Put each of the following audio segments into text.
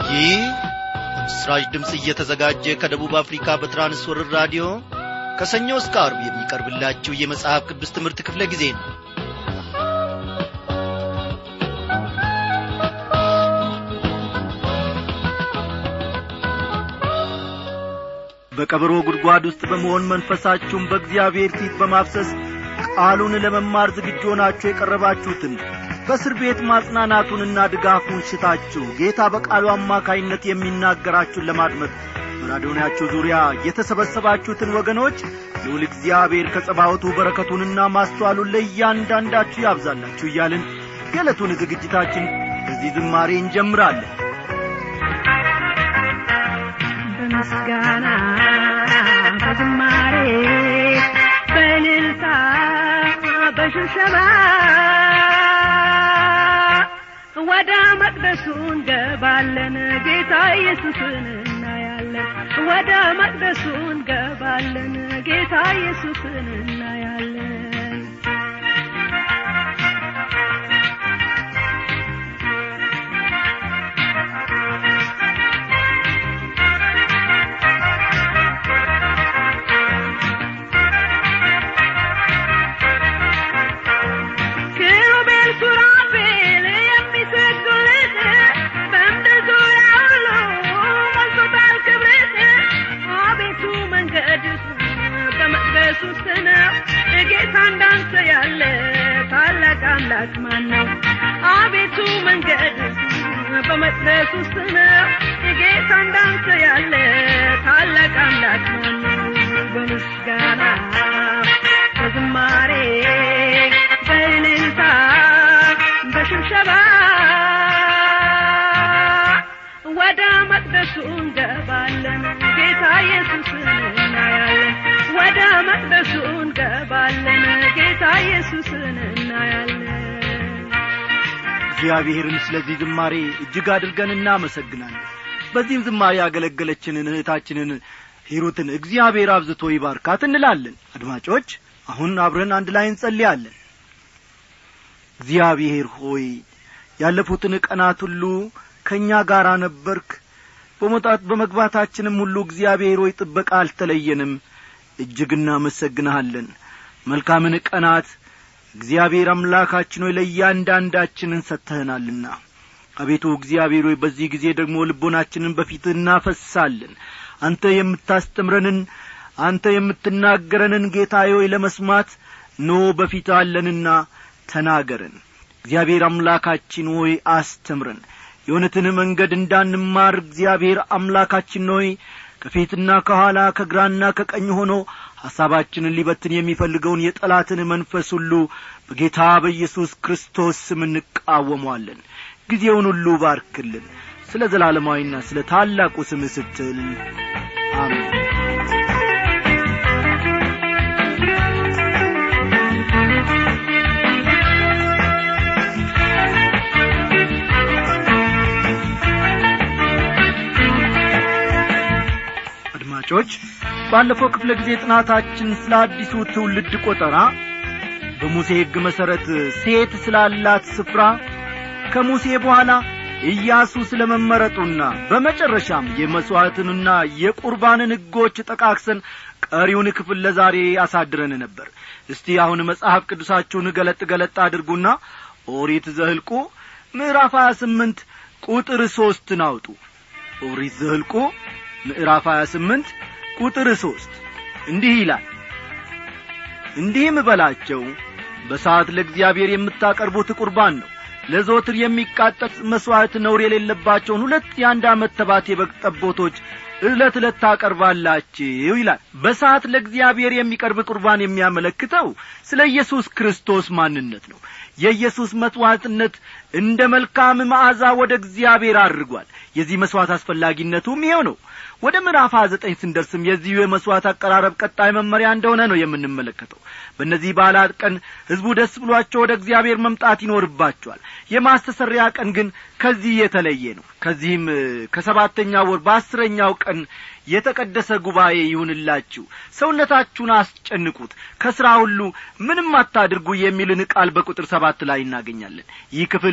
ይህ ምስራች ድምፅ እየተዘጋጀ ከደቡብ አፍሪካ በትራንስወርር ራዲዮ ከሰኞ እስከ አርብ የሚቀርብላችሁ የመጽሐፍ ቅዱስ ትምህርት ክፍለ ጊዜ ነው በቀበሮ ጉድጓድ ውስጥ በመሆን መንፈሳችሁን በእግዚአብሔር ፊት በማፍሰስ ቃሉን ለመማር ዝግጁ ሆናችሁ የቀረባችሁትን በእስር ቤት ማጽናናቱንና ድጋፉን ሽታችሁ ጌታ በቃሉ አማካይነት የሚናገራችሁን ለማድመጥ በራዲዮናችሁ ዙሪያ የተሰበሰባችሁትን ወገኖች ልውል እግዚአብሔር ከጸባወቱ በረከቱንና ማስተዋሉን ለእያንዳንዳችሁ ያብዛላችሁ እያልን የዕለቱን ዝግጅታችን በዚህ ዝማሬ እንጀምራለን በምስጋና በዝማሬ በእልልታ በሽብሸባ ወደ መቅደሱ እንገባለን ጌታ ኢየሱስን እናያለን ወደ መቅደሱ እንገባለን ጌታ ኢየሱስን እናያለን ኪሩቤል ሱራፌል የሚሰግዱልህ በምድር ዙሪያ ሁሉ ሞልቶታል ክብርህ አቤቱ መንገድ በመቅደስ ውስጥ ነው ጌታ እንዳንተ ያለ ታላቅ አምላክ ማን ነው አቤቱ መንገድ በመቅደስ ውስጥ ነው ጌታ እንዳንተ ያለ ታላቅ አምላክ ማን ነው በምስጋና በዝማሬ በእልልታ በሽብሸባ ወደ መቅደሱ እንገባለን ጌታ ኢየሱስን እናያለን ወደ መቅደሱ እንገባለን ጌታ ኢየሱስን እናያለን እግዚአብሔርን ስለዚህ ዝማሬ እጅግ አድርገን እናመሰግናለን በዚህም ዝማሬ ያገለገለችንን እህታችንን ሂሩትን እግዚአብሔር አብዝቶ ይባርካት እንላለን አድማጮች አሁን አብረን አንድ ላይ እንጸልያለን እግዚአብሔር ሆይ ያለፉትን ቀናት ሁሉ ከእኛ ጋር ነበርክ በመውጣት በመግባታችንም ሁሉ እግዚአብሔር ሆይ ጥበቃ አልተለየንም እጅግ እናመሰግንሃለን መልካምን ቀናት እግዚአብሔር አምላካችን ሆይ ለእያንዳንዳችንን ሰጥተህናልና አቤቱ እግዚአብሔር ሆይ በዚህ ጊዜ ደግሞ ልቦናችንን በፊትህ እናፈሳለን አንተ የምታስተምረንን አንተ የምትናገረንን ጌታዬ ሆይ ለመስማት ኖ በፊት አለንና ተናገረን እግዚአብሔር አምላካችን ሆይ አስተምረን የእውነትን መንገድ እንዳንማር እግዚአብሔር አምላካችን ሆይ ከፊትና ከኋላ ከግራና ከቀኝ ሆኖ ሐሳባችንን ሊበትን የሚፈልገውን የጠላትን መንፈስ ሁሉ በጌታ በኢየሱስ ክርስቶስ ስም እንቃወሟለን ጊዜውን ሁሉ ባርክልን ስለ ዘላለማዊና ስለ ታላቁ ስም ስትል አሜን አድማጮች ባለፈው ክፍለ ጊዜ ጥናታችን ስለ አዲሱ ትውልድ ቆጠራ በሙሴ ሕግ መሠረት ሴት ስላላት ስፍራ ከሙሴ በኋላ ኢያሱ ስለ መመረጡና በመጨረሻም የመሥዋዕትንና የቁርባንን ሕጎች ጠቃክሰን ቀሪውን ክፍል ለዛሬ አሳድረን ነበር እስቲ አሁን መጽሐፍ ቅዱሳችሁን ገለጥ ገለጥ አድርጉና ኦሪት ዘህልቁ ምዕራፍ ሀያ ስምንት ቁጥር ሦስትን አውጡ ኦሪት ዘህልቁ ምዕራፍ ሀያ ስምንት ቁጥር ሦስት እንዲህ ይላል እንዲህም በላቸው በሰዓት ለእግዚአብሔር የምታቀርቡት ቁርባን ነው ለዘወትር የሚቃጠል መሥዋዕት ነውር የሌለባቸውን ሁለት የአንድ ዓመት ተባት የበግ ጠቦቶች ዕለት ዕለት ታቀርባላችሁ ይላል በሰዓት ለእግዚአብሔር የሚቀርብ ቁርባን የሚያመለክተው ስለ ኢየሱስ ክርስቶስ ማንነት ነው የኢየሱስ መሥዋዕትነት እንደ መልካም መዓዛ ወደ እግዚአብሔር አድርጓል የዚህ መሥዋዕት አስፈላጊነቱም ይኸው ነው ወደ ምዕራፍ ሀያ ዘጠኝ ስንደርስም የዚሁ የመሥዋዕት አቀራረብ ቀጣይ መመሪያ እንደሆነ ነው የምንመለከተው በእነዚህ በዓላት ቀን ሕዝቡ ደስ ብሏቸው ወደ እግዚአብሔር መምጣት ይኖርባቸዋል የማስተሰሪያ ቀን ግን ከዚህ የተለየ ነው ከዚህም ከሰባተኛ ወር በአስረኛው ቀን የተቀደሰ ጉባኤ ይሁንላችሁ ሰውነታችሁን አስጨንቁት ከሥራ ሁሉ ምንም አታድርጉ የሚልን ቃል በቁጥር ሰባት ላይ እናገኛለን ይህ ክፍል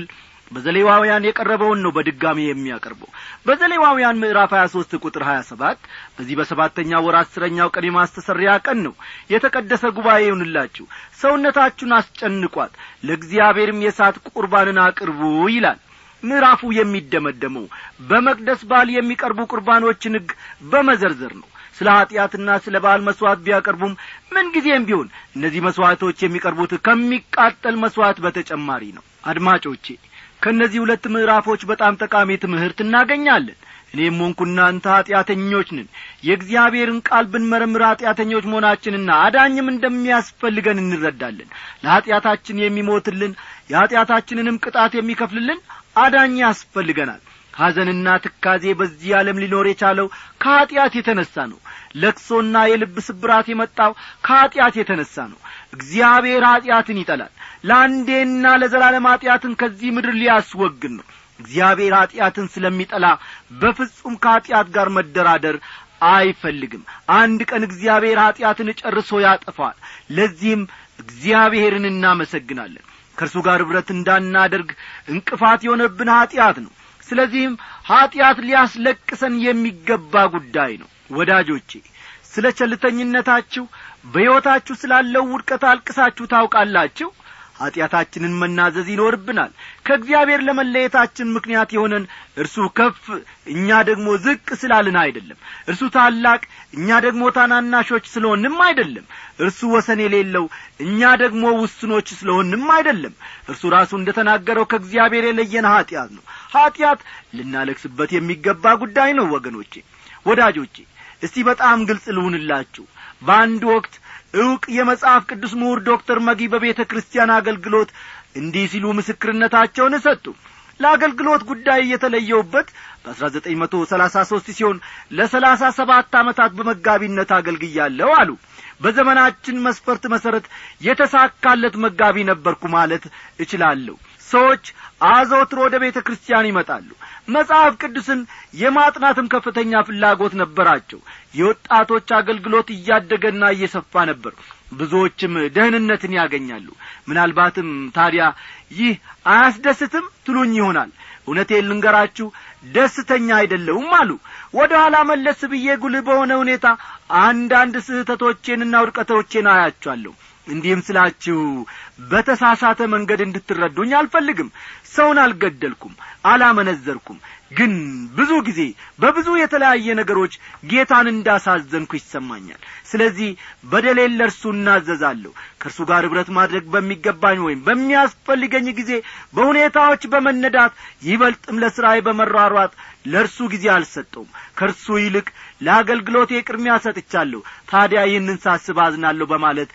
በዘሌዋውያን የቀረበውን ነው በድጋሚ የሚያቀርበው በዘሌዋውያን ምዕራፍ ሀያ ሦስት ቁጥር ሀያ ሰባት በዚህ በሰባተኛ ወር አስረኛው ቀን የማስተሰሪያ ቀን ነው የተቀደሰ ጉባኤ ይሁንላችሁ ሰውነታችሁን አስጨንቋት ለእግዚአብሔርም የእሳት ቁርባንን አቅርቡ ይላል ምዕራፉ የሚደመደመው በመቅደስ በዓል የሚቀርቡ ቁርባኖችን ሕግ በመዘርዘር ነው ስለ ኀጢአትና ስለ በዓል መሥዋዕት ቢያቀርቡም ምንጊዜም ቢሆን እነዚህ መሥዋዕቶች የሚቀርቡት ከሚቃጠል መሥዋዕት በተጨማሪ ነው አድማጮቼ ከእነዚህ ሁለት ምዕራፎች በጣም ጠቃሚ ትምህርት እናገኛለን እኔም ሆንኩ እናንተ ኀጢአተኞች ነን የእግዚአብሔርን ቃል ብንመረምር ኀጢአተኞች መሆናችንና አዳኝም እንደሚያስፈልገን እንረዳለን ለኀጢአታችን የሚሞትልን የኀጢአታችንንም ቅጣት የሚከፍልልን አዳኝ ያስፈልገናል ሐዘንና ትካዜ በዚህ ዓለም ሊኖር የቻለው ከኀጢአት የተነሣ ነው ለቅሶና የልብ ስብራት የመጣው ከኀጢአት የተነሣ ነው እግዚአብሔር ኀጢአትን ይጠላል ለአንዴና ለዘላለም ኀጢአትን ከዚህ ምድር ሊያስወግድ ነው እግዚአብሔር ኀጢአትን ስለሚጠላ በፍጹም ከኀጢአት ጋር መደራደር አይፈልግም አንድ ቀን እግዚአብሔር ኀጢአትን ጨርሶ ያጠፋል ለዚህም እግዚአብሔርን እናመሰግናለን ከእርሱ ጋር ኅብረት እንዳናደርግ እንቅፋት የሆነብን ኀጢአት ነው ስለዚህም ኀጢአት ሊያስለቅሰን የሚገባ ጉዳይ ነው ወዳጆቼ ስለ ቸልተኝነታችሁ በሕይወታችሁ ስላለው ውድቀት አልቅሳችሁ ታውቃላችሁ ኀጢአታችንን መናዘዝ ይኖርብናል ከእግዚአብሔር ለመለየታችን ምክንያት የሆነን እርሱ ከፍ እኛ ደግሞ ዝቅ ስላልን አይደለም እርሱ ታላቅ እኛ ደግሞ ታናናሾች ስለሆንም አይደለም እርሱ ወሰን የሌለው እኛ ደግሞ ውስኖች ስለሆንም አይደለም እርሱ ራሱ እንደ ተናገረው ከእግዚአብሔር የለየን ኀጢአት ነው ኀጢአት ልናለቅስበት የሚገባ ጉዳይ ነው ወገኖቼ ወዳጆቼ እስቲ በጣም ግልጽ ልሁንላችሁ በአንድ ወቅት ዕውቅ የመጽሐፍ ቅዱስ ምሁር ዶክተር መጊ በቤተ ክርስቲያን አገልግሎት እንዲህ ሲሉ ምስክርነታቸውን ሰጡ ለአገልግሎት ጉዳይ የተለየውበት በአስራ ዘጠኝ መቶ ሰላሳ ሦስት ሲሆን ለሰላሳ ሰባት ዓመታት በመጋቢነት አገልግያለሁ አሉ በዘመናችን መስፈርት መሠረት የተሳካለት መጋቢ ነበርኩ ማለት እችላለሁ ሰዎች አዘውትሮ ወደ ቤተ ክርስቲያን ይመጣሉ መጽሐፍ ቅዱስን የማጥናትም ከፍተኛ ፍላጎት ነበራቸው የወጣቶች አገልግሎት እያደገና እየሰፋ ነበር ብዙዎችም ደህንነትን ያገኛሉ ምናልባትም ታዲያ ይህ አያስደስትም ትሉኝ ይሆናል እውነቴን ልንገራችሁ ደስተኛ አይደለውም አሉ ወደ ኋላ መለስ ብዬ ጉልህ በሆነ ሁኔታ አንዳንድ ስህተቶቼንና ውድቀቶቼን አያቸዋለሁ እንዲህም ስላችሁ በተሳሳተ መንገድ እንድትረዱኝ አልፈልግም ሰውን አልገደልኩም አላመነዘርኩም ግን ብዙ ጊዜ በብዙ የተለያየ ነገሮች ጌታን እንዳሳዘንኩ ይሰማኛል ስለዚህ በደሌን ለእርሱ እናዘዛለሁ ከእርሱ ጋር ኅብረት ማድረግ በሚገባኝ ወይም በሚያስፈልገኝ ጊዜ በሁኔታዎች በመነዳት ይበልጥም ለሥራዬ በመሯሯጥ ለእርሱ ጊዜ አልሰጠውም ከእርሱ ይልቅ ለአገልግሎቴ ቅድሚያ ሰጥቻለሁ ታዲያ ይህንን ሳስብ አዝናለሁ በማለት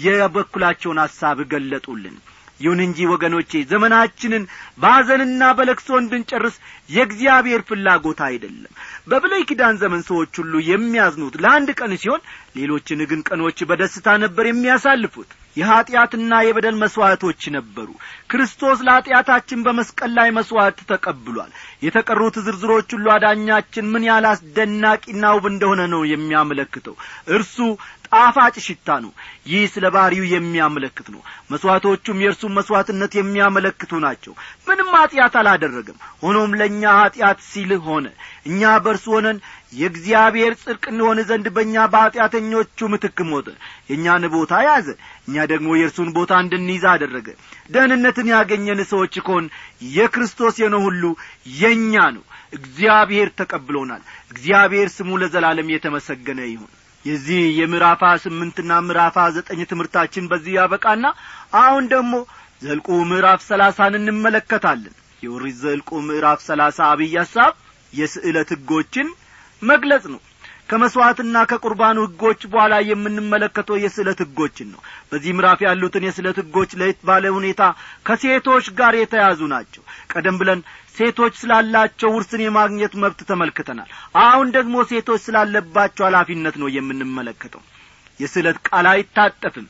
የበኩላቸውን ሐሳብ ገለጡልን ይሁን እንጂ ወገኖቼ ዘመናችንን በሐዘንና በለቅሶ እንድንጨርስ የእግዚአብሔር ፍላጎት አይደለም በብለይ ኪዳን ዘመን ሰዎች ሁሉ የሚያዝኑት ለአንድ ቀን ሲሆን ሌሎችን ግን ቀኖች በደስታ ነበር የሚያሳልፉት የኀጢአትና የበደል መሥዋዕቶች ነበሩ ክርስቶስ ለኀጢአታችን በመስቀል ላይ መሥዋዕት ተቀብሏል የተቀሩት ዝርዝሮች ሁሉ አዳኛችን ምን ያህል አስደናቂና ውብ እንደሆነ ነው የሚያመለክተው እርሱ ጣፋጭ ሽታ ነው ይህ ስለ ባሪው የሚያመለክት ነው መሥዋዕቶቹም የእርሱን መሥዋዕትነት የሚያመለክቱ ናቸው ምንም ኀጢአት አላደረገም ሆኖም ለእኛ ኀጢአት ሲል ሆነ እኛ በእርሱ ሆነን የእግዚአብሔር ጽድቅ እንሆን ዘንድ በእኛ በኀጢአተኞቹ ምትክ ሞተ የእኛን ቦታ ያዘ እኛ ደግሞ የእርሱን ቦታ እንድንይዛ አደረገ ደህንነትን ያገኘን ሰዎች ከሆን የክርስቶስ የሆነ ሁሉ የእኛ ነው እግዚአብሔር ተቀብሎናል እግዚአብሔር ስሙ ለዘላለም የተመሰገነ ይሁን የዚህ የምዕራፋ ስምንትና ምዕራፋ ዘጠኝ ትምህርታችን በዚህ ያበቃና አሁን ደግሞ ዘልቁ ምዕራፍ ሰላሳን እንመለከታለን የኦሪት ዘልቁ ምዕራፍ ሰላሳ አብይ ሐሳብ የስዕለት ሕጎችን መግለጽ ነው ከመሥዋዕትና ከቁርባኑ ሕጎች በኋላ የምንመለከተው የስዕለት ሕጎችን ነው በዚህ ምዕራፍ ያሉትን የስዕለት ሕጎች ለየት ባለ ሁኔታ ከሴቶች ጋር የተያዙ ናቸው ቀደም ብለን ሴቶች ስላላቸው ውርስን የማግኘት መብት ተመልክተናል አሁን ደግሞ ሴቶች ስላለባቸው ኃላፊነት ነው የምንመለከተው የስዕለት ቃል አይታጠፍም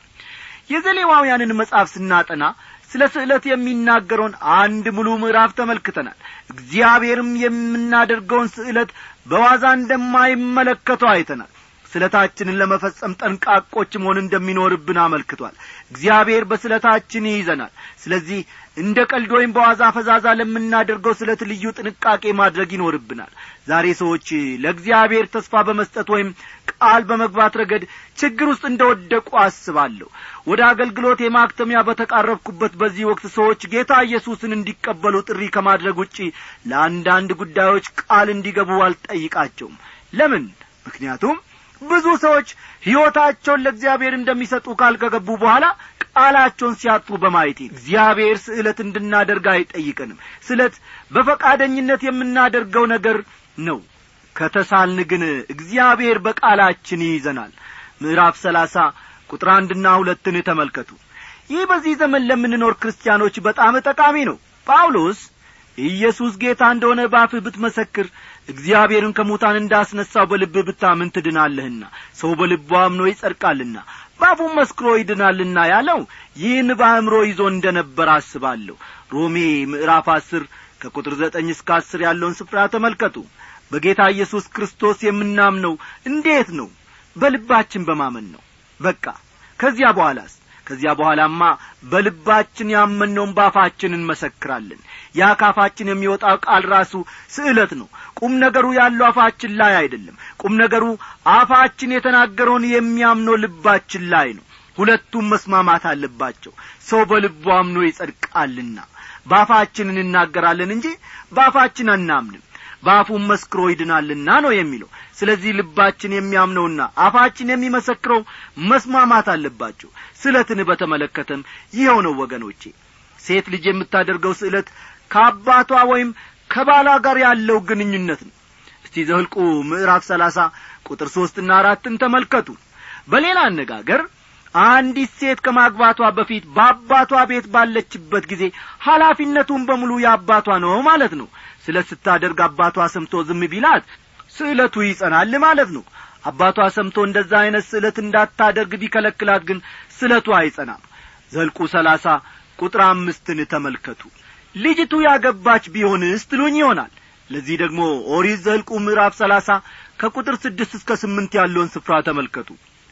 የዘሌዋውያንን መጽሐፍ ስናጠና ስለ ስዕለት የሚናገረውን አንድ ሙሉ ምዕራፍ ተመልክተናል እግዚአብሔርም የምናደርገውን ስዕለት በዋዛ እንደማይመለከተው አይተናል ስለታችንን ለመፈጸም ጠንቃቆች መሆን እንደሚኖርብን አመልክቷል እግዚአብሔር በስለታችን ይይዘናል ስለዚህ እንደ ቀልድ ወይም በዋዛ ፈዛዛ ለምናደርገው ስለት ልዩ ጥንቃቄ ማድረግ ይኖርብናል ዛሬ ሰዎች ለእግዚአብሔር ተስፋ በመስጠት ወይም ቃል በመግባት ረገድ ችግር ውስጥ እንደ ወደቁ አስባለሁ ወደ አገልግሎት የማክተሚያ በተቃረብኩበት በዚህ ወቅት ሰዎች ጌታ ኢየሱስን እንዲቀበሉ ጥሪ ከማድረግ ውጪ ለአንዳንድ ጉዳዮች ቃል እንዲገቡ አልጠይቃቸውም ለምን ምክንያቱም ብዙ ሰዎች ሕይወታቸውን ለእግዚአብሔር እንደሚሰጡ ቃል ከገቡ በኋላ ቃላቸውን ሲያጡ በማየት እግዚአብሔር ስዕለት እንድናደርግ አይጠይቀንም ስለት በፈቃደኝነት የምናደርገው ነገር ነው ከተሳልን ግን እግዚአብሔር በቃላችን ይይዘናል ምዕራፍ ሰላሳ ቁጥር አንድና ሁለትን ተመልከቱ ይህ በዚህ ዘመን ለምንኖር ክርስቲያኖች በጣም ጠቃሚ ነው ጳውሎስ ኢየሱስ ጌታ እንደሆነ ባፍህ ብትመሰክር እግዚአብሔርን ከሙታን እንዳስነሳው በልብህ ብታምን ትድናለህና ሰው በልቡ አምኖ ይጸድቃልና ባፉም መስክሮ ይድናልና ያለው ይህን በአእምሮ ይዞ እንደ ነበር አስባለሁ ሮሜ ምዕራፍ አስር ከቁጥር ዘጠኝ እስከ አስር ያለውን ስፍራ ተመልከቱ በጌታ ኢየሱስ ክርስቶስ የምናምነው እንዴት ነው በልባችን በማመን ነው በቃ ከዚያ በኋላስ ከዚያ በኋላማ በልባችን ያመነውን ባፋችን እንመሰክራለን ያ ካፋችን የሚወጣው ቃል ራሱ ስዕለት ነው ቁም ነገሩ ያለው አፋችን ላይ አይደለም ቁም ነገሩ አፋችን የተናገረውን የሚያምነው ልባችን ላይ ነው ሁለቱም መስማማት አለባቸው ሰው በልቡ አምኖ ይጸድቃልና ባፋችን እንናገራለን እንጂ ባፋችን አናምንም በአፉም መስክሮ ይድናልና ነው የሚለው ስለዚህ ልባችን የሚያምነውና አፋችን የሚመሰክረው መስማማት አለባቸው ስዕለትን በተመለከተም ይኸው ነው ወገኖቼ ሴት ልጅ የምታደርገው ስዕለት ከአባቷ ወይም ከባሏ ጋር ያለው ግንኙነት ነው እስቲ ዘህልቁ ምዕራፍ ሰላሳ ቁጥር ሦስትና አራትን ተመልከቱ በሌላ አነጋገር አንዲት ሴት ከማግባቷ በፊት በአባቷ ቤት ባለችበት ጊዜ ኃላፊነቱን በሙሉ የአባቷ ነው ማለት ነው ስለ ስታደርግ አባቷ ሰምቶ ዝም ቢላት ስዕለቱ ይጸናል ማለት ነው አባቷ ሰምቶ እንደዛ ዐይነት ስዕለት እንዳታደርግ ቢከለክላት ግን ስዕለቱ አይጸናም ዘልቁ ሰላሳ ቁጥር አምስትን ተመልከቱ ልጅቱ ያገባች ቢሆንስ ትሉኝ ይሆናል ለዚህ ደግሞ ኦሪት ዘልቁ ምዕራፍ ሰላሳ ከቁጥር ስድስት እስከ ስምንት ያለውን ስፍራ ተመልከቱ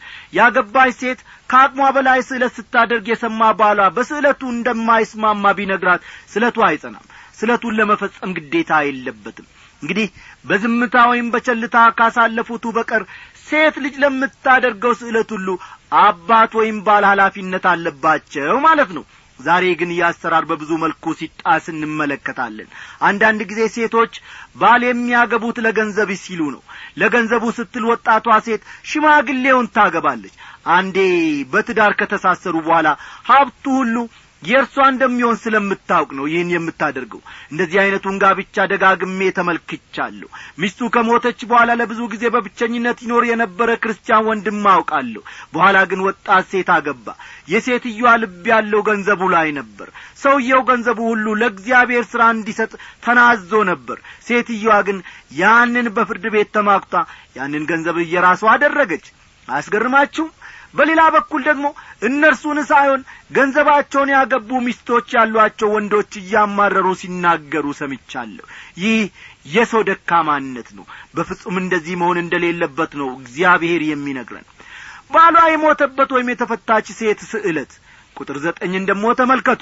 ያገባች ሴት ከአቅሟ በላይ ስዕለት ስታደርግ የሰማ ባሏ በስዕለቱ እንደማይስማማ ቢነግራት ስዕለቱ አይጸናም ስዕለቱን ለመፈጸም ግዴታ የለበትም እንግዲህ በዝምታ ወይም በቸልታ ካሳለፉቱ በቀር ሴት ልጅ ለምታደርገው ስዕለት ሁሉ አባት ወይም ባል ኃላፊነት አለባቸው ማለት ነው ዛሬ ግን ይህ አሰራር በብዙ መልኩ ሲጣስ እንመለከታለን አንዳንድ ጊዜ ሴቶች ባል የሚያገቡት ለገንዘብ ሲሉ ነው ለገንዘቡ ስትል ወጣቷ ሴት ሽማግሌውን ታገባለች አንዴ በትዳር ከተሳሰሩ በኋላ ሀብቱ ሁሉ የእርሷ እንደሚሆን ስለምታውቅ ነው ይህን የምታደርገው እንደዚህ ዐይነቱን ጋብቻ ደጋግሜ ተመልክቻለሁ ሚስቱ ከሞተች በኋላ ለብዙ ጊዜ በብቸኝነት ይኖር የነበረ ክርስቲያን ወንድም አውቃለሁ በኋላ ግን ወጣት ሴት አገባ የሴትዮዋ ልብ ያለው ገንዘቡ ላይ ነበር ሰውየው ገንዘቡ ሁሉ ለእግዚአብሔር ሥራ እንዲሰጥ ተናዞ ነበር ሴትዮዋ ግን ያንን በፍርድ ቤት ተማክቷ ያንን ገንዘብ እየራሷ አደረገች አያስገርማችሁም በሌላ በኩል ደግሞ እነርሱን ሳይሆን ገንዘባቸውን ያገቡ ሚስቶች ያሏቸው ወንዶች እያማረሩ ሲናገሩ ሰምቻለሁ ይህ የሰው ደካማነት ነው በፍጹም እንደዚህ መሆን እንደሌለበት ነው እግዚአብሔር የሚነግረን ባሏ የሞተበት ወይም የተፈታች ሴት ስዕለት ቁጥር ዘጠኝን ደግሞ ተመልከቱ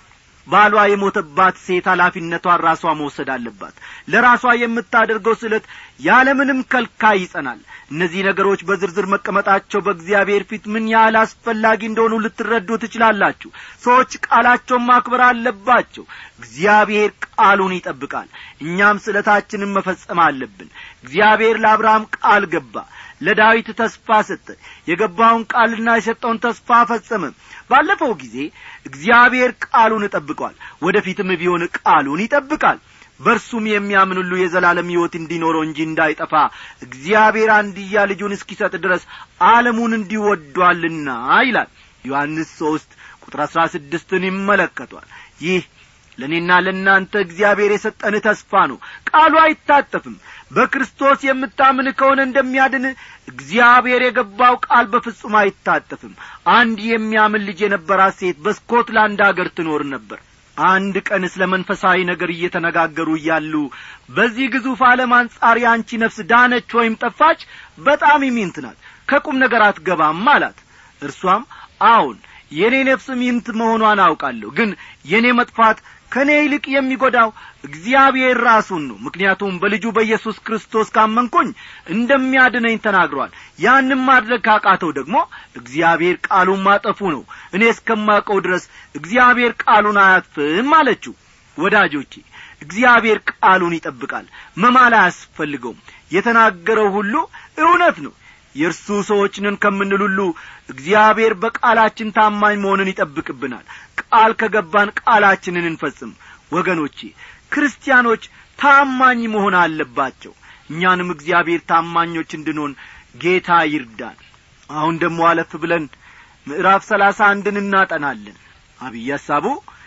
ባሏ የሞተባት ሴት ኃላፊነቷን ራሷ መውሰድ አለባት ለራሷ የምታደርገው ስለት ያለምንም ከልካይ ይጸናል እነዚህ ነገሮች በዝርዝር መቀመጣቸው በእግዚአብሔር ፊት ምን ያህል አስፈላጊ እንደሆኑ ልትረዱ ትችላላችሁ ሰዎች ቃላቸውን ማክበር አለባቸው እግዚአብሔር ቃሉን ይጠብቃል እኛም ስለታችንን መፈጸም አለብን እግዚአብሔር ለአብርሃም ቃል ገባ ለዳዊት ተስፋ ሰጠ የገባውን ቃልና የሰጠውን ተስፋ ፈጸመ ባለፈው ጊዜ እግዚአብሔር ቃሉን እጠብቋል ወደፊትም ቢሆን ቃሉን ይጠብቃል በእርሱም የሚያምን ሁሉ የዘላለም ሕይወት እንዲኖረው እንጂ እንዳይጠፋ እግዚአብሔር አንድያ ልጁን እስኪሰጥ ድረስ ዓለሙን እንዲወዷልና ይላል ዮሐንስ ሦስት ቁጥር አሥራ ስድስትን ይመለከቷል ይህ ለእኔና ለእናንተ እግዚአብሔር የሰጠን ተስፋ ነው ቃሉ አይታጠፍም በክርስቶስ የምታምን ከሆነ እንደሚያድን እግዚአብሔር የገባው ቃል በፍጹም አይታጠፍም አንድ የሚያምን ልጅ የነበራት ሴት በስኮትላንድ አገር ትኖር ነበር አንድ ቀን ስለ መንፈሳዊ ነገር እየተነጋገሩ እያሉ በዚህ ግዙፍ ዓለም አንጻር የአንቺ ነፍስ ዳነች ወይም ጠፋች በጣም ይሚንት ናት ከቁም ነገር አትገባም አላት እርሷም አዎን የእኔ ነፍስ ሚንት መሆኗን አውቃለሁ ግን የእኔ መጥፋት ከእኔ ይልቅ የሚጐዳው እግዚአብሔር ራሱን ነው ምክንያቱም በልጁ በኢየሱስ ክርስቶስ ካመንኩኝ እንደሚያድነኝ ተናግሯል ያንም ማድረግ ካቃተው ደግሞ እግዚአብሔር ቃሉን ማጠፉ ነው እኔ እስከማውቀው ድረስ እግዚአብሔር ቃሉን አያጥፍም አለችው ወዳጆቼ እግዚአብሔር ቃሉን ይጠብቃል መማል አያስፈልገውም የተናገረው ሁሉ እውነት ነው የእርሱ ሰዎች ነን ከምንል ሁሉ እግዚአብሔር በቃላችን ታማኝ መሆንን ይጠብቅብናል ቃል ከገባን ቃላችንን እንፈጽም ወገኖቼ ክርስቲያኖች ታማኝ መሆን አለባቸው እኛንም እግዚአብሔር ታማኞች እንድንሆን ጌታ ይርዳን አሁን ደግሞ አለፍ ብለን ምዕራፍ ሰላሳ አንድን እናጠናለን አብይ ሐሳቡ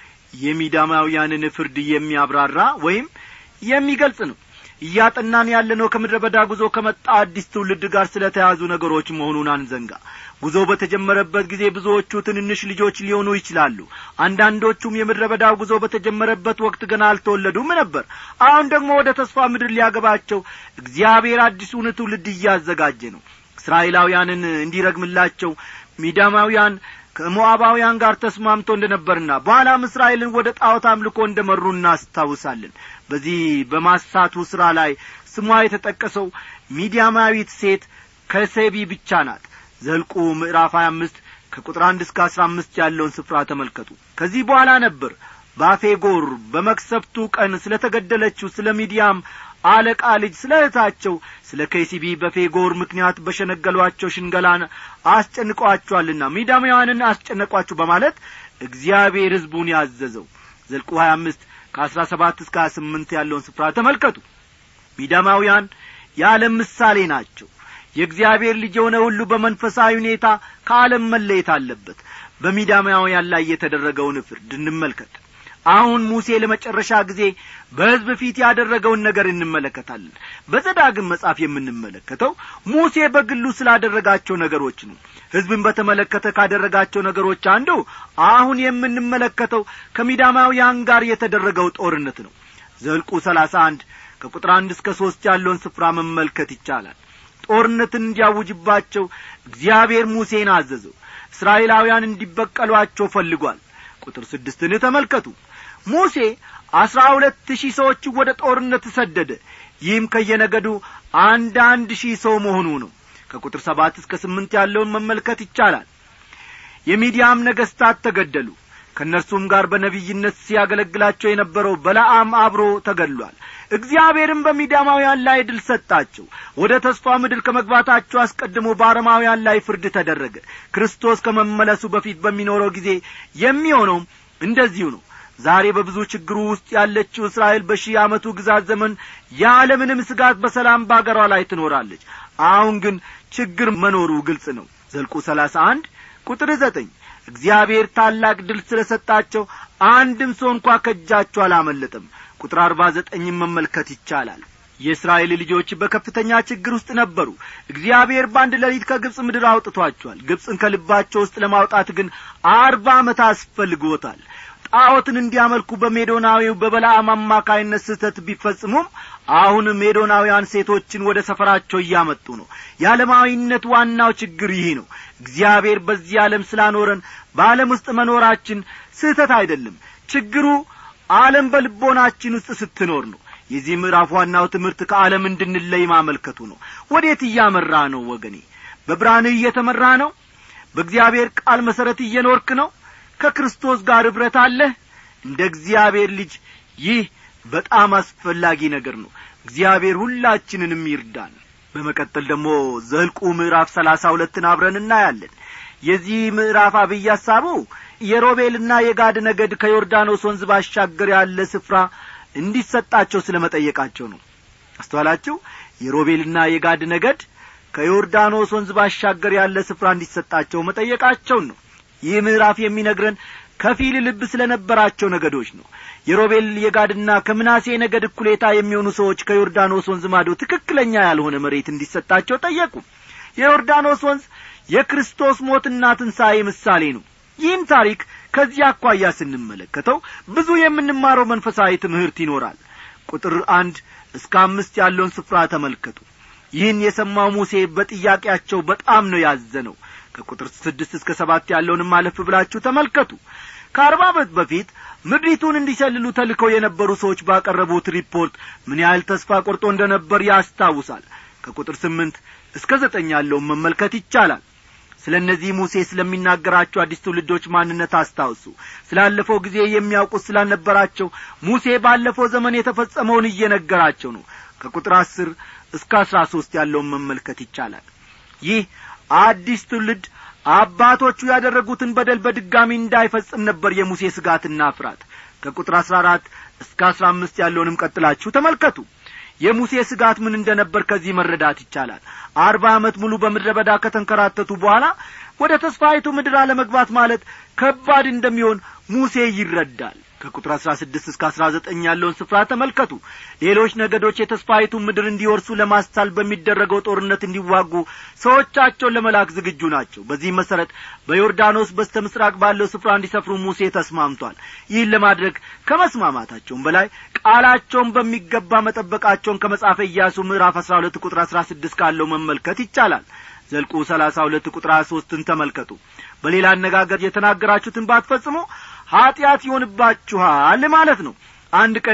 የሚዳማውያንን ፍርድ የሚያብራራ ወይም የሚገልጽ ነው እያጠናን ያለነው ከምድረ በዳ ጉዞ ከመጣ አዲስ ትውልድ ጋር ስለ ተያዙ ነገሮች መሆኑን አንዘንጋ ጉዞ በተጀመረበት ጊዜ ብዙዎቹ ትንንሽ ልጆች ሊሆኑ ይችላሉ አንዳንዶቹም የምድረ በዳው ጉዞ በተጀመረበት ወቅት ገና አልተወለዱም ነበር አሁን ደግሞ ወደ ተስፋ ምድር ሊያገባቸው እግዚአብሔር አዲሱን ትውልድ እያዘጋጀ ነው እስራኤላውያንን እንዲረግምላቸው ሚዳማውያን ከሞዓባውያን ጋር ተስማምቶ እንደ ነበርና በኋላም እስራኤልን ወደ ጣዖት አምልኮ እንደ መሩ እናስታውሳለን በዚህ በማሳቱ ሥራ ላይ ስሟ የተጠቀሰው ሚዲያማዊት ሴት ከሴቢ ብቻ ናት ዘልቁ ምዕራፍ ሀያ አምስት ከቁጥር አንድ እስከ አስራ አምስት ያለውን ስፍራ ተመልከቱ ከዚህ በኋላ ነበር ባፌጎር በመክሰፍቱ ቀን ስለ ተገደለችው ስለ ሚዲያም አለቃ ልጅ ስለ እህታቸው ስለ ኬሲቢ በፌጎር ምክንያት በሸነገሏቸው ሽንገላን አስጨንቀዋቸዋልና ሚዳማውያንን አስጨነቋችሁ በማለት እግዚአብሔር ሕዝቡን ያዘዘው ዘልቁ ሀያ አምስት ከአስራ ሰባት እስከ ሀያ ስምንት ያለውን ስፍራ ተመልከቱ ሚዳማውያን የዓለም ምሳሌ ናቸው የእግዚአብሔር ልጅ የሆነ ሁሉ በመንፈሳዊ ሁኔታ ከዓለም መለየት አለበት በሚዳማውያን ላይ የተደረገውን ፍርድ እንመልከት አሁን ሙሴ ለመጨረሻ ጊዜ በሕዝብ ፊት ያደረገውን ነገር እንመለከታለን በዘዳግም መጽሐፍ የምንመለከተው ሙሴ በግሉ ስላደረጋቸው ነገሮች ነው ሕዝብን በተመለከተ ካደረጋቸው ነገሮች አንዱ አሁን የምንመለከተው ከሚዳማውያን ጋር የተደረገው ጦርነት ነው ዘልቁ ሰላሳ አንድ ከቁጥር አንድ እስከ ሦስት ያለውን ስፍራ መመልከት ይቻላል ጦርነትን እንዲያውጅባቸው እግዚአብሔር ሙሴን አዘዘው እስራኤላውያን እንዲበቀሏቸው ፈልጓል ቁጥር ስድስትን ተመልከቱ ሙሴ አስራ ሁለት ሺህ ሰዎች ወደ ጦርነት ሰደደ ይህም ከየነገዱ አንድ አንድ ሺህ ሰው መሆኑ ነው ከቁጥር ሰባት እስከ ስምንት ያለውን መመልከት ይቻላል የሚዲያም ነገሥታት ተገደሉ ከእነርሱም ጋር በነቢይነት ሲያገለግላቸው የነበረው በለዓም አብሮ ተገድሏል እግዚአብሔርም በሚዳማውያን ላይ ድል ሰጣቸው ወደ ተስፋ ምድር ከመግባታቸው አስቀድሞ በአረማውያን ላይ ፍርድ ተደረገ ክርስቶስ ከመመለሱ በፊት በሚኖረው ጊዜ የሚሆነውም እንደዚሁ ነው ዛሬ በብዙ ችግሩ ውስጥ ያለችው እስራኤል በሺህ ዓመቱ ግዛት ዘመን የዓለምንም ስጋት በሰላም በአገሯ ላይ ትኖራለች አሁን ግን ችግር መኖሩ ግልጽ ነው ዘልቁ ሰላሳ አንድ ቁጥር ዘጠኝ እግዚአብሔር ታላቅ ድል ስለ ሰጣቸው አንድም ሰው እንኳ ከእጃቸው አላመለጠም ቁጥር አርባ ዘጠኝም መመልከት ይቻላል የእስራኤል ልጆች በከፍተኛ ችግር ውስጥ ነበሩ እግዚአብሔር በአንድ ሌሊት ከግብፅ ምድር አውጥቷቸዋል ግብፅን ከልባቸው ውስጥ ለማውጣት ግን አርባ ዓመት አስፈልግዎታል ጣዖትን እንዲያመልኩ በሜዶናዊው በበላአም አማካይነት ስህተት ቢፈጽሙም አሁን ሜዶናውያን ሴቶችን ወደ ሰፈራቸው እያመጡ ነው የዓለማዊነት ዋናው ችግር ይህ ነው እግዚአብሔር በዚህ ዓለም ስላኖረን በዓለም ውስጥ መኖራችን ስህተት አይደለም ችግሩ ዓለም በልቦናችን ውስጥ ስትኖር ነው የዚህ ምዕራፍ ዋናው ትምህርት ከዓለም እንድንለይ ማመልከቱ ነው ወዴት እያመራ ነው ወገኔ በብርሃንህ እየተመራ ነው በእግዚአብሔር ቃል መሠረት እየኖርክ ነው ከክርስቶስ ጋር ኅብረት አለህ እንደ እግዚአብሔር ልጅ ይህ በጣም አስፈላጊ ነገር ነው እግዚአብሔር ሁላችንንም ይርዳን በመቀጠል ደግሞ ዘልቁ ምዕራፍ ሰላሳ ሁለትን አብረን እናያለን የዚህ ምዕራፍ አብይ ሐሳቡ የሮቤልና የጋድ ነገድ ከዮርዳኖስ ወንዝ ባሻገር ያለ ስፍራ እንዲሰጣቸው ስለ መጠየቃቸው ነው አስተዋላችሁ የሮቤልና የጋድ ነገድ ከዮርዳኖስ ወንዝ ባሻገር ያለ ስፍራ እንዲሰጣቸው መጠየቃቸውን ነው ይህ ምዕራፍ የሚነግረን ከፊል ልብ ስለ ነበራቸው ነገዶች ነው የሮቤል የጋድና ከምናሴ ነገድ እኩሌታ የሚሆኑ ሰዎች ከዮርዳኖስ ወንዝ ማዶ ትክክለኛ ያልሆነ መሬት እንዲሰጣቸው ጠየቁ የዮርዳኖስ ወንዝ የክርስቶስ ሞትና ትንሣኤ ምሳሌ ነው ይህን ታሪክ ከዚህ አኳያ ስንመለከተው ብዙ የምንማረው መንፈሳዊ ትምህርት ይኖራል ቁጥር አንድ እስከ አምስት ያለውን ስፍራ ተመልከቱ ይህን የሰማው ሙሴ በጥያቄያቸው በጣም ነው ያዘነው ከቁጥር ስድስት እስከ ሰባት ያለውንም አለፍ ብላችሁ ተመልከቱ ከአርባ ዓመት በፊት ምድሪቱን እንዲሰልሉ ተልከው የነበሩ ሰዎች ባቀረቡት ሪፖርት ምን ያህል ተስፋ ቆርጦ እንደ ነበር ያስታውሳል ከቁጥር ስምንት እስከ ዘጠኝ ያለውን መመልከት ይቻላል ስለ እነዚህ ሙሴ ስለሚናገራቸው አዲስ ትውልዶች ማንነት አስታውሱ ስላለፈው ጊዜ የሚያውቁት ስላልነበራቸው ሙሴ ባለፈው ዘመን የተፈጸመውን እየነገራቸው ነው ከቁጥር አስር እስከ አስራ ሦስት ያለውን መመልከት ይቻላል ይህ አዲስ ትውልድ አባቶቹ ያደረጉትን በደል በድጋሚ እንዳይፈጽም ነበር የሙሴ ስጋትና ፍራት ከቁጥር አሥራ አራት እስከ አሥራ አምስት ያለውንም ቀጥላችሁ ተመልከቱ የሙሴ ስጋት ምን እንደ ነበር ከዚህ መረዳት ይቻላል አርባ ዓመት ሙሉ በምድረ በዳ ከተንከራተቱ በኋላ ወደ ተስፋይቱ ምድር አለመግባት ማለት ከባድ እንደሚሆን ሙሴ ይረዳል ከቁጥር አሥራ ስድስት እስከ አሥራ ዘጠኝ ያለውን ስፍራ ተመልከቱ ሌሎች ነገዶች የተስፋይቱን ምድር እንዲወርሱ ለማስቻል በሚደረገው ጦርነት እንዲዋጉ ሰዎቻቸውን ለመላክ ዝግጁ ናቸው በዚህ መሠረት በዮርዳኖስ በስተ ምስራቅ ባለው ስፍራ እንዲሰፍሩ ሙሴ ተስማምቷል ይህን ለማድረግ ከመስማማታቸውም በላይ ቃላቸውን በሚገባ መጠበቃቸውን ከመጽሐፈ ኢያሱ ምዕራፍ አሥራ ሁለት ቁጥር አሥራ ስድስት ካለው መመልከት ይቻላል ዘልቁ ሰላሳ ሁለት ቁጥር ሀያ ሦስትን ተመልከቱ በሌላ አነጋገር የተናገራችሁትን ባትፈጽሙ ኀጢአት ይሆንባችኋል ማለት ነው አንድ ቀን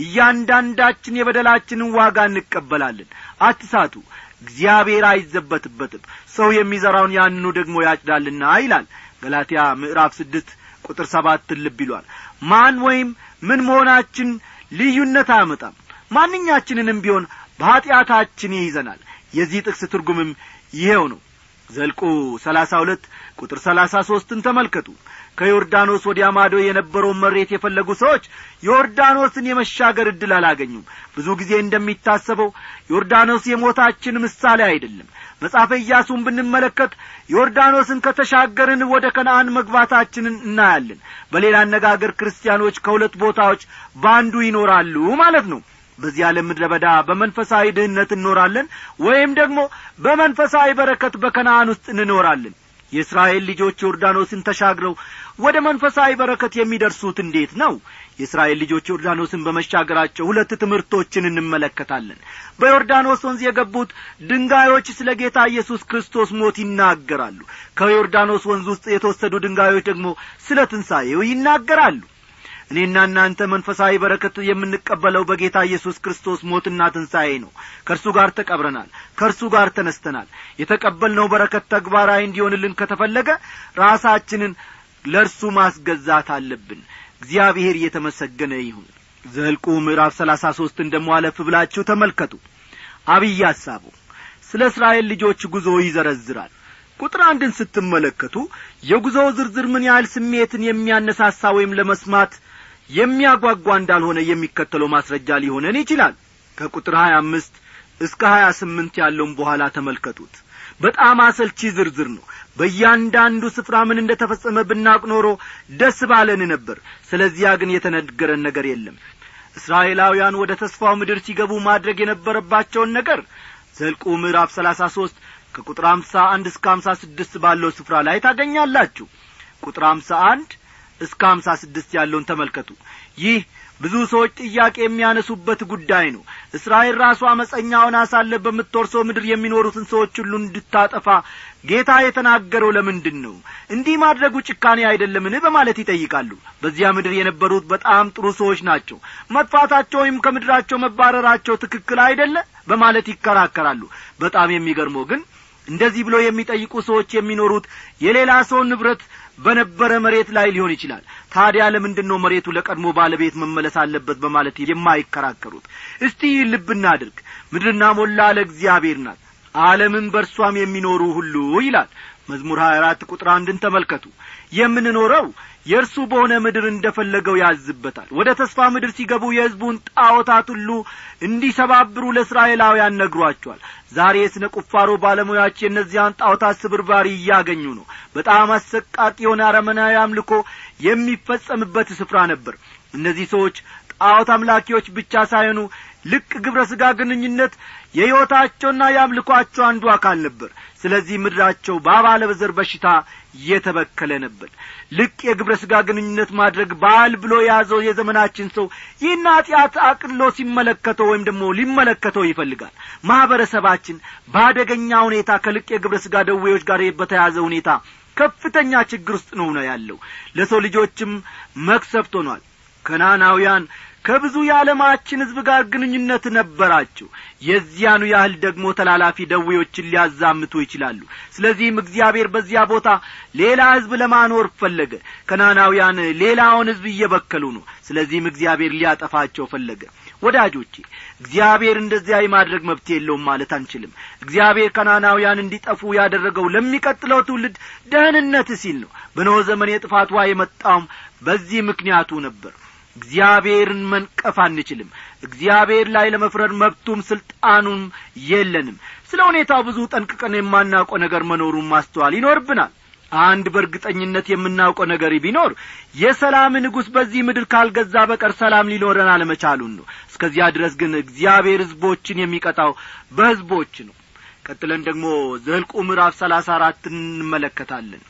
እያንዳንዳችን የበደላችንን ዋጋ እንቀበላለን አትሳቱ እግዚአብሔር አይዘበትበትም ሰው የሚዘራውን ያንኑ ደግሞ ያጭዳልና ይላል ገላትያ ምዕራፍ ስድስት ቁጥር ሰባትን ልብ ይሏል ማን ወይም ምን መሆናችን ልዩነት አያመጣም ማንኛችንንም ቢሆን በኀጢአታችን ይይዘናል የዚህ ጥቅስ ትርጉምም ይሄው ነው ዘልቁ ሰላሳ ሁለት ቁጥር ሰላሳ ሦስትን ተመልከቱ ከዮርዳኖስ ወዲያ ማዶ የነበረውን መሬት የፈለጉ ሰዎች ዮርዳኖስን የመሻገር ዕድል አላገኙም ብዙ ጊዜ እንደሚታሰበው ዮርዳኖስ የሞታችን ምሳሌ አይደለም መጽሐፈ ኢያሱን ብንመለከት ዮርዳኖስን ከተሻገርን ወደ ከነአን መግባታችንን እናያለን በሌላ አነጋገር ክርስቲያኖች ከሁለት ቦታዎች በአንዱ ይኖራሉ ማለት ነው በዚህ ዓለም ምድረ በዳ በመንፈሳዊ ድህነት እንኖራለን ወይም ደግሞ በመንፈሳዊ በረከት በከነአን ውስጥ እንኖራለን የእስራኤል ልጆች ዮርዳኖስን ተሻግረው ወደ መንፈሳዊ በረከት የሚደርሱት እንዴት ነው የእስራኤል ልጆች ዮርዳኖስን በመሻገራቸው ሁለት ትምህርቶችን እንመለከታለን በዮርዳኖስ ወንዝ የገቡት ድንጋዮች ስለ ጌታ ኢየሱስ ክርስቶስ ሞት ይናገራሉ ከዮርዳኖስ ወንዝ ውስጥ የተወሰዱ ድንጋዮች ደግሞ ስለ ትንሣኤው ይናገራሉ እኔና እናንተ መንፈሳዊ በረከት የምንቀበለው በጌታ ኢየሱስ ክርስቶስ ሞትና ትንሣኤ ነው ከእርሱ ጋር ተቀብረናል ከእርሱ ጋር ተነስተናል የተቀበልነው በረከት ተግባራዊ እንዲሆንልን ከተፈለገ ራሳችንን ለእርሱ ማስገዛት አለብን እግዚአብሔር እየተመሰገነ ይሁን ዘልቁ ምዕራፍ ሰላሳ ሦስትን ደሞ አለፍ ብላችሁ ተመልከቱ አብይ ሐሳቡ ስለ እስራኤል ልጆች ጉዞ ይዘረዝራል ቁጥር አንድን ስትመለከቱ የጉዞው ዝርዝር ምን ያህል ስሜትን የሚያነሳሳ ወይም ለመስማት የሚያጓጓ እንዳልሆነ የሚከተለው ማስረጃ ሊሆነን ይችላል ከቁጥር ሀያ አምስት እስከ ሀያ ስምንት ያለውን በኋላ ተመልከቱት በጣም አሰልቺ ዝርዝር ነው በእያንዳንዱ ስፍራ ምን እንደ ተፈጸመ ብናቅ ኖሮ ደስ ባለን ነበር ስለዚያ ግን የተነገረን ነገር የለም እስራኤላውያን ወደ ተስፋው ምድር ሲገቡ ማድረግ የነበረባቸውን ነገር ዘልቁ ምዕራፍ ሰላሳ ሦስት ከቁጥር አምሳ አንድ እስከ አምሳ ስድስት ባለው ስፍራ ላይ ታገኛላችሁ ቁጥር አምሳ አንድ እስከ አምሳ ስድስት ያለውን ተመልከቱ ይህ ብዙ ሰዎች ጥያቄ የሚያነሱበት ጉዳይ ነው እስራኤል ራሱ አመፀኛ ሆና ሳለ በምትወርሰው ምድር የሚኖሩትን ሰዎች ሁሉ እንድታጠፋ ጌታ የተናገረው ለምንድን ነው እንዲህ ማድረጉ ጭካኔ አይደለምን በማለት ይጠይቃሉ በዚያ ምድር የነበሩት በጣም ጥሩ ሰዎች ናቸው መጥፋታቸው ወይም ከምድራቸው መባረራቸው ትክክል አይደለ በማለት ይከራከራሉ በጣም የሚገርመው ግን እንደዚህ ብሎ የሚጠይቁ ሰዎች የሚኖሩት የሌላ ሰው ንብረት በነበረ መሬት ላይ ሊሆን ይችላል ታዲያ ለምንድን ነው መሬቱ ለቀድሞ ባለቤት መመለስ አለበት በማለት የማይከራከሩት እስቲ ልብ እናድርግ ምድርና ሞላ ለእግዚአብሔር ናት ዓለምን በእርሷም የሚኖሩ ሁሉ ይላል መዝሙር ሀያ አራት ቁጥር አንድን ተመልከቱ የምንኖረው የእርሱ በሆነ ምድር እንደ ፈለገው ያዝበታል ወደ ተስፋ ምድር ሲገቡ የሕዝቡን ጣዖታት ሁሉ እንዲሰባብሩ ለእስራኤላውያን ነግሯቸዋል ዛሬ የስነ ቁፋሮ ባለሙያዎች የእነዚያን ጣዖታት ስብርባሪ እያገኙ ነው በጣም አሰቃቂ የሆነ አረመናዊ አምልኮ የሚፈጸምበት ስፍራ ነበር እነዚህ ሰዎች ጣዖት አምላኪዎች ብቻ ሳይሆኑ ልቅ ግብረ ሥጋ ግንኙነት የሕይወታቸውና የአምልኳቸው አንዱ አካል ነበር ስለዚህ ምድራቸው በአባለ በዘር በሽታ የተበከለ ነበር ልቅ የግብረ ሥጋ ግንኙነት ማድረግ ባህል ብሎ የያዘው የዘመናችን ሰው ይህን ኀጢአት አቅሎ ሲመለከተው ወይም ደግሞ ሊመለከተው ይፈልጋል ማኅበረሰባችን በአደገኛ ሁኔታ ከልቅ የግብረ ሥጋ ደዌዎች ጋር በተያዘ ሁኔታ ከፍተኛ ችግር ውስጥ ነው ነው ያለው ለሰው ልጆችም መክሰብት ሆኗል ከናናውያን ከብዙ የዓለማችን ሕዝብ ጋር ግንኙነት ነበራቸው የዚያኑ ያህል ደግሞ ተላላፊ ደዌዎችን ሊያዛምቱ ይችላሉ ስለዚህም እግዚአብሔር በዚያ ቦታ ሌላ ሕዝብ ለማኖር ፈለገ ከናናውያን ሌላውን ሕዝብ እየበከሉ ነው ስለዚህም እግዚአብሔር ሊያጠፋቸው ፈለገ ወዳጆቼ እግዚአብሔር እንደዚያ የማድረግ መብት የለውም ማለት አንችልም እግዚአብሔር ከናናውያን እንዲጠፉ ያደረገው ለሚቀጥለው ትውልድ ደህንነት ሲል ነው በኖ ዘመን የጥፋት ውሃ የመጣውም በዚህ ምክንያቱ ነበር እግዚአብሔርን መንቀፍ አንችልም እግዚአብሔር ላይ ለመፍረድ መብቱም ስልጣኑም የለንም ስለ ሁኔታው ብዙ ጠንቅቀን የማናውቀው ነገር መኖሩን ማስተዋል ይኖርብናል አንድ በእርግጠኝነት የምናውቀው ነገር ቢኖር የሰላም ንጉሥ በዚህ ምድር ካልገዛ በቀር ሰላም ሊኖረን አለመቻሉን ነው እስከዚያ ድረስ ግን እግዚአብሔር ሕዝቦችን የሚቀጣው በሕዝቦች ነው ቀጥለን ደግሞ ዘልቁ ምዕራፍ ሰላሳ አራት እንመለከታለን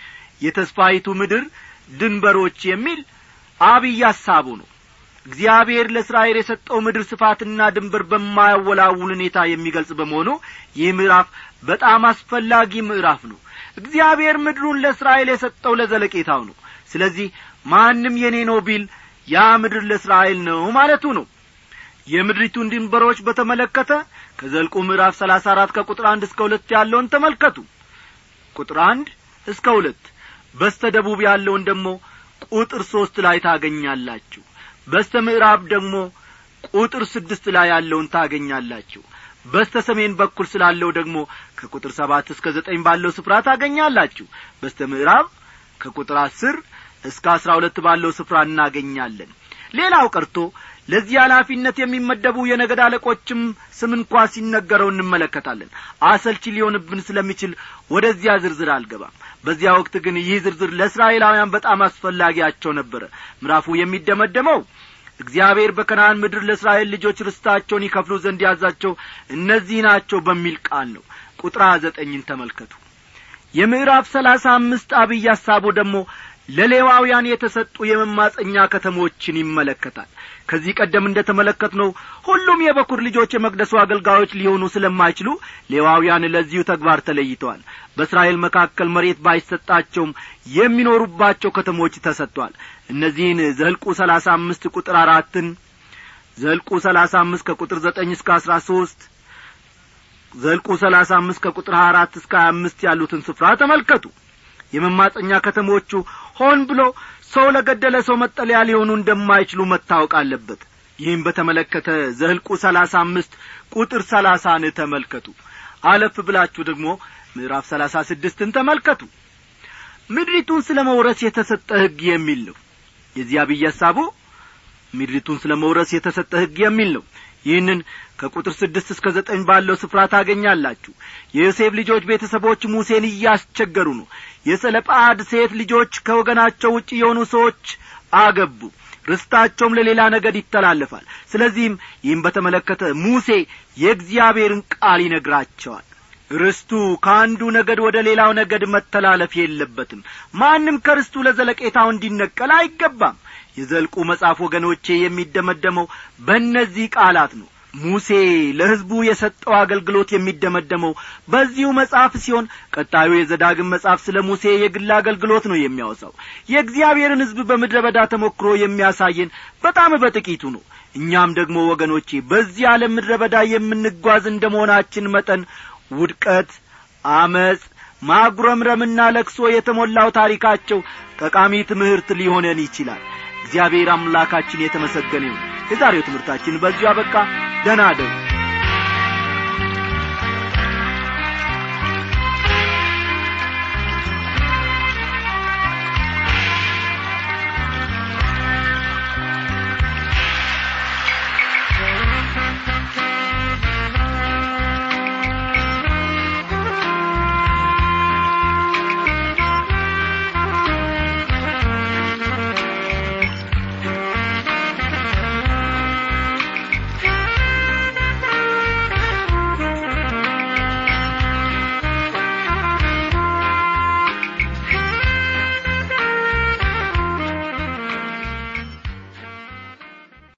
የተስፋይቱ ምድር ድንበሮች የሚል አብይ ሐሳቡ ነው እግዚአብሔር ለእስራኤል የሰጠው ምድር ስፋትና ድንበር በማያወላውል ሁኔታ የሚገልጽ በመሆኑ ይህ ምዕራፍ በጣም አስፈላጊ ምዕራፍ ነው እግዚአብሔር ምድሩን ለእስራኤል የሰጠው ለዘለቄታው ነው ስለዚህ ማንም የኔ ነው ቢል ያ ምድር ለእስራኤል ነው ማለቱ ነው የምድሪቱን ድንበሮች በተመለከተ ከዘልቁ ምዕራፍ ሰላሳ አራት ከቁጥር አንድ እስከ ሁለት ያለውን ተመልከቱ ቁጥር አንድ እስከ ሁለት በስተ ደቡብ ያለውን ደግሞ ቁጥር ሦስት ላይ ታገኛላችሁ በስተ ምዕራብ ደግሞ ቁጥር ስድስት ላይ ያለውን ታገኛላችሁ በስተ ሰሜን በኩል ስላለው ደግሞ ከቁጥር ሰባት እስከ ዘጠኝ ባለው ስፍራ ታገኛላችሁ በስተ ምዕራብ ከቁጥር አስር እስከ አስራ ሁለት ባለው ስፍራ እናገኛለን ሌላው ቀርቶ ለዚህ ኃላፊነት የሚመደቡ የነገድ አለቆችም ስም እንኳ ሲነገረው እንመለከታለን አሰልቺ ሊሆንብን ስለሚችል ወደዚያ ዝርዝር አልገባም በዚያ ወቅት ግን ይህ ዝርዝር ለእስራኤላውያን በጣም አስፈላጊያቸው ነበረ ምዕራፉ የሚደመደመው እግዚአብሔር በከነአን ምድር ለእስራኤል ልጆች ርስታቸውን ይከፍሉ ዘንድ ያዛቸው እነዚህ ናቸው በሚል ቃል ነው ቁጥር ዘጠኝን ተመልከቱ የምዕራፍ ሰላሳ አምስት አብይ ሐሳቡ ደግሞ ለሌዋውያን የተሰጡ የመማፀኛ ከተሞችን ይመለከታል ከዚህ ቀደም እንደ ተመለከትነው ሁሉም የበኩር ልጆች የመቅደሱ አገልጋዮች ሊሆኑ ስለማይችሉ ሌዋውያን ለዚሁ ተግባር ተለይተዋል በእስራኤል መካከል መሬት ባይሰጣቸውም የሚኖሩባቸው ከተሞች ተሰጥቷል እነዚህን ዘልቁ ሰላሳ አምስት ቁጥር አራትን ዘልቁ ሰላሳ አምስት ከቁጥር ዘጠኝ እስከ አስራ ሦስት ዘልቁ ሰላሳ አምስት ከቁጥር ሀያ አራት እስከ ሀያ አምስት ያሉትን ስፍራ ተመልከቱ የመማፀኛ ከተሞቹ ሆን ብሎ ሰው ለገደለ ሰው መጠለያ ሊሆኑ እንደማይችሉ መታወቅ አለበት ይህም በተመለከተ ዘህልቁ ሰላሳ አምስት ቁጥር ሰላሳን ተመልከቱ አለፍ ብላችሁ ደግሞ ምዕራፍ ሰላሳ ስድስትን ተመልከቱ ምድሪቱን ስለ መውረስ የተሰጠ ሕግ የሚል ነው የዚህ አብይ ሐሳቡ ምድሪቱን ስለ መውረስ የተሰጠ ሕግ የሚል ነው ይህንን ከቁጥር ስድስት እስከ ዘጠኝ ባለው ስፍራ ታገኛላችሁ የዮሴፍ ልጆች ቤተሰቦች ሙሴን እያስቸገሩ ነው የሰለጳድ ሴት ልጆች ከወገናቸው ውጭ የሆኑ ሰዎች አገቡ ርስታቸውም ለሌላ ነገድ ይተላለፋል ስለዚህም ይህም በተመለከተ ሙሴ የእግዚአብሔርን ቃል ይነግራቸዋል ርስቱ ከአንዱ ነገድ ወደ ሌላው ነገድ መተላለፍ የለበትም ማንም ከርስቱ ለዘለቄታው እንዲነቀል አይገባም የዘልቁ መጽሐፍ ወገኖቼ የሚደመደመው በእነዚህ ቃላት ነው ሙሴ ለሕዝቡ የሰጠው አገልግሎት የሚደመደመው በዚሁ መጽሐፍ ሲሆን ቀጣዩ የዘዳግም መጽሐፍ ስለ ሙሴ የግል አገልግሎት ነው የሚያወሳው የእግዚአብሔርን ሕዝብ በምድረ በዳ ተሞክሮ የሚያሳየን በጣም በጥቂቱ ነው እኛም ደግሞ ወገኖቼ በዚህ ዓለም ምድረ በዳ የምንጓዝ እንደ መሆናችን መጠን ውድቀት አመፅ ማጉረምረምና ለቅሶ የተሞላው ታሪካቸው ጠቃሚ ትምህርት ሊሆነን ይችላል እግዚአብሔር አምላካችን የተመሰገነ ይሁን የዛሬው ትምህርታችን በዚሁ አበቃ ደህና አደሩ